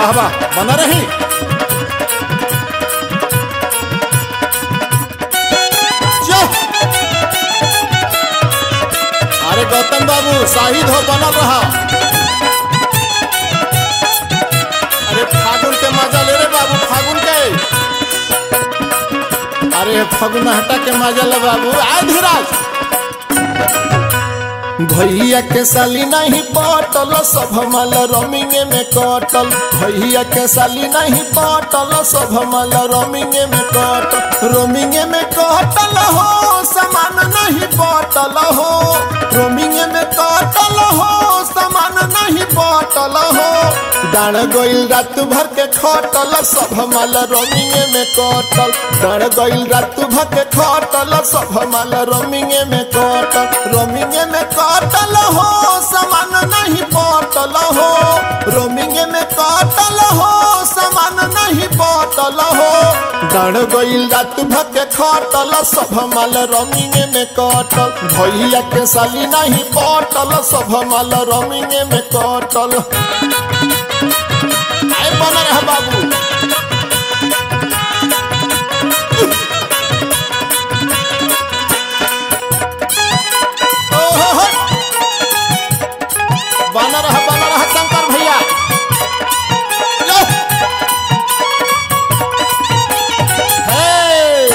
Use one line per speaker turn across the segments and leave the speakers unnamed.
वाह वाह बना रही जो। अरे गौतम बाबू शाहिद हो बनल रहा अरे फागुन के मजा ले रे बाबू फागुन के अरे फगुन हटा के मजा ले बाबू आय धीराज भैया के साली नहीं पटल सब मल रोमिंगे में कटल भैया के साली नहीं पटल सब मल रोमिंगे में कटल रोमिंगे में कटल हो सामान नहीं पटल हो रोमिंगे में कटल हो सामान नहीं पटल हो डाण गइल रात भर के खटल सब मल रोमिंगे में कटल डाण गइल रात भर के खटल सब मल रोमिंगे में कटल रोमिंगे में कटल हो सामान नहीं पटल हो रोमिंगे में कटल हो सामान नहीं पटल हो डाण गइल रात भर के खटल सब मल रोमिंगे में कटल भैया के साली नहीं पटल सब मल रोमिंगे में कटल आए बना रहा बाबू ओहो हो। बना रहा बना रहा शंकर भैया लो। हे।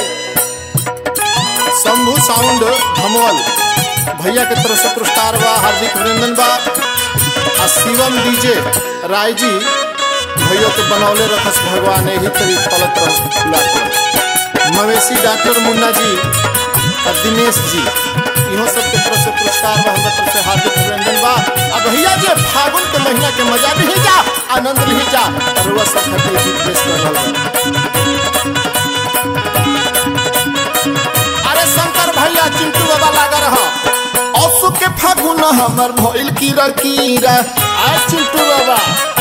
शंभू साउंड धमवल भैया के तरफ से पुरस्कार बा हार्दिक अभिनंदन बा आ शिवम डीजे राय जी भैया के बनौले रखस भगवान यही तरी फलत रह फुलात मवेशी डॉक्टर मुन्ना जी और दिनेश जी इहो सब के तरफ से पुरस्कार बा हमरा तरफ से हार्दिक अभिनंदन बा आ भैया जे फागुन के महीना के मजा नहीं जा आनंद नहीं जा और वह सब खातिर गीत पेश कर रहल बा अरे शंकर भैया चिंटू बाबा लागा रहा असु के फागुन हमर भइल की रकीरा आय चिंटू बाबा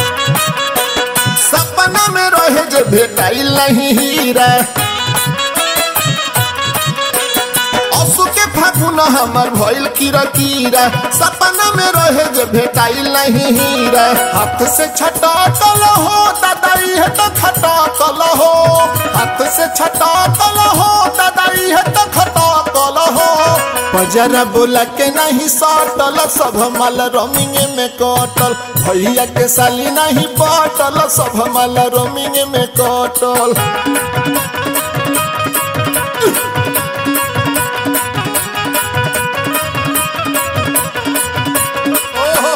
सपना में रहे जे भेटाइल नहीं हीरा असु के फागुन हमर भइल की रकीरा सपना में रहे जे भेटाइल नहीं हीरा हाथ से छटाकल हो दादाई है तो खटाकल हो हाथ से छटाकल हो दादाई है तो खटाकल हो बजरा बोला के नहीं सटल सब मल रोमिंगे में कटल भैया के साली नहीं पटल सब मल रोमिंगे में कटल ओहो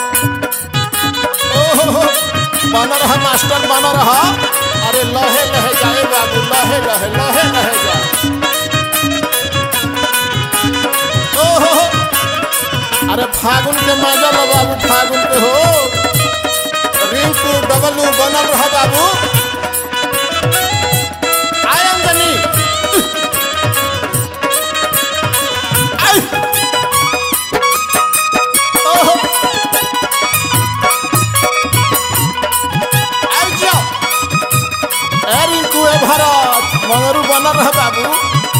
ओहो बना रहा मास्टर बना रहा अरे लहे लहे जाए बाबू लहे लहे लहे लहे जाए ओहो अरे फागुन के मजा लो बाबू फागुन के हो रिंकू डबलू बनल रहा बाबू आय अंजनी आय ओहो आय जाओ ए रिंकू ए भरत मंगरू बनल रहा बाबू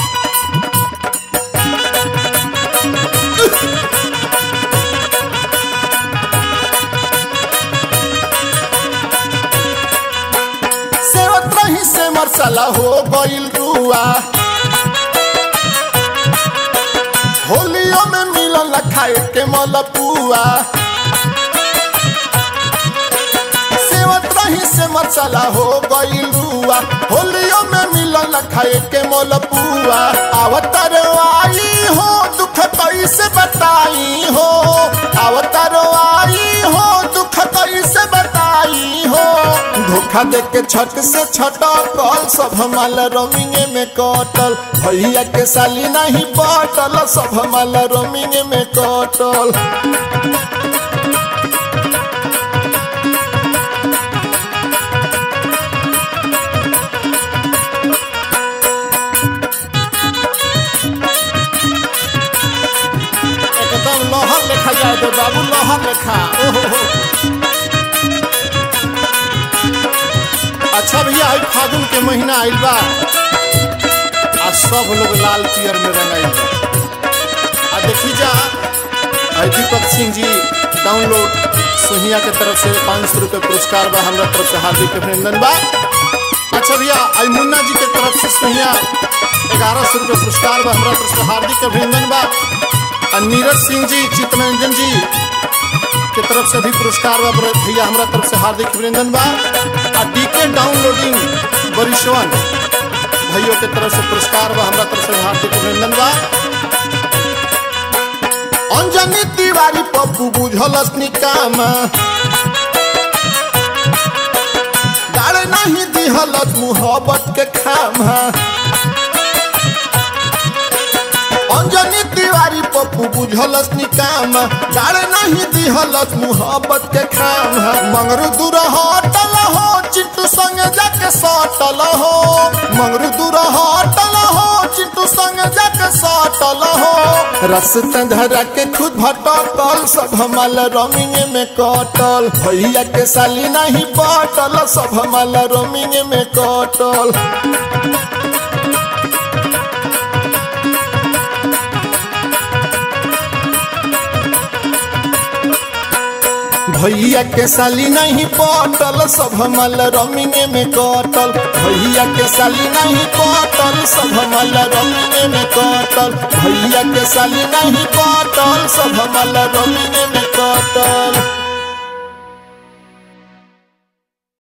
सेवत रही से मरसला हो गइल रुआ होलियो में मिलल खाए के मलपुआ सेवत रही से मरसला हो गइल रुआ होलियो में मिलल खाए के मलपुआ अवतार आई हो दुख कैसे बताई हो अवतार आई हो दुख कैसे बताई हो धोखा दे के छठ से छटकल सब माल रोमिंगे में कटल भैया के साली नहीं पटल सब माल रोमिंगे में कटल एकदम लहर लेखा जाए दे बाबू लहर लेखा ओहो अच्छा भैया आई फागुन के महीना आइल बा आ सब लोग लाल पियर में रंगाइल बा आ देखी जा आई दीपक सिंह जी डाउनलोड सोहिया के तरफ से पाँच सौ रुपये पुरस्कार बा हमरा तरफ से हार्दिक अभिनंदन बा अच्छा भैया आई मुन्ना जी के तरफ से सोहिया ग्यारह सौ रुपये पुरस्कार बा हमरा तरफ से हार्दिक अभिनंदन बा और नीरज सिंह जी चितरंजन जी के तरफ से भी पुरस्कार बा बड़े भैया हमरा तरफ से हार्दिक अभिनंदन बा और डीके डाउनलोडिंग बरिशवन भाइयों के तरफ से पुरस्कार बा हमरा तरफ से हार्दिक अभिनंदन बा अंजनी तिवारी पप्पू बुझलस निकाम गाड़े नहीं दिहलस मुहब्बत के खाम अंजनी तिवारी पप्पू बुझलस निकाम गाड़े नहीं दिहलस मुहब्बत के खाम मंगरू दूर हटल हो चिंटू संग जाके सटल हो मंगरू दूर हटल हो चिंटू संग जाके सटल हो रस्ता धरा के खुद भटकल सब हमाल रोमिंग में कटल भैया के साली नहीं पटल सब हमाल रोमिंग में कटल भैया के साली नहीं पटल सब हमाल रमिंग में कटल भैया के साली नहीं पटल सब हमाल रमिंग में कटल भैया के साली नहीं पटल सब हमाल रमिंग में कटल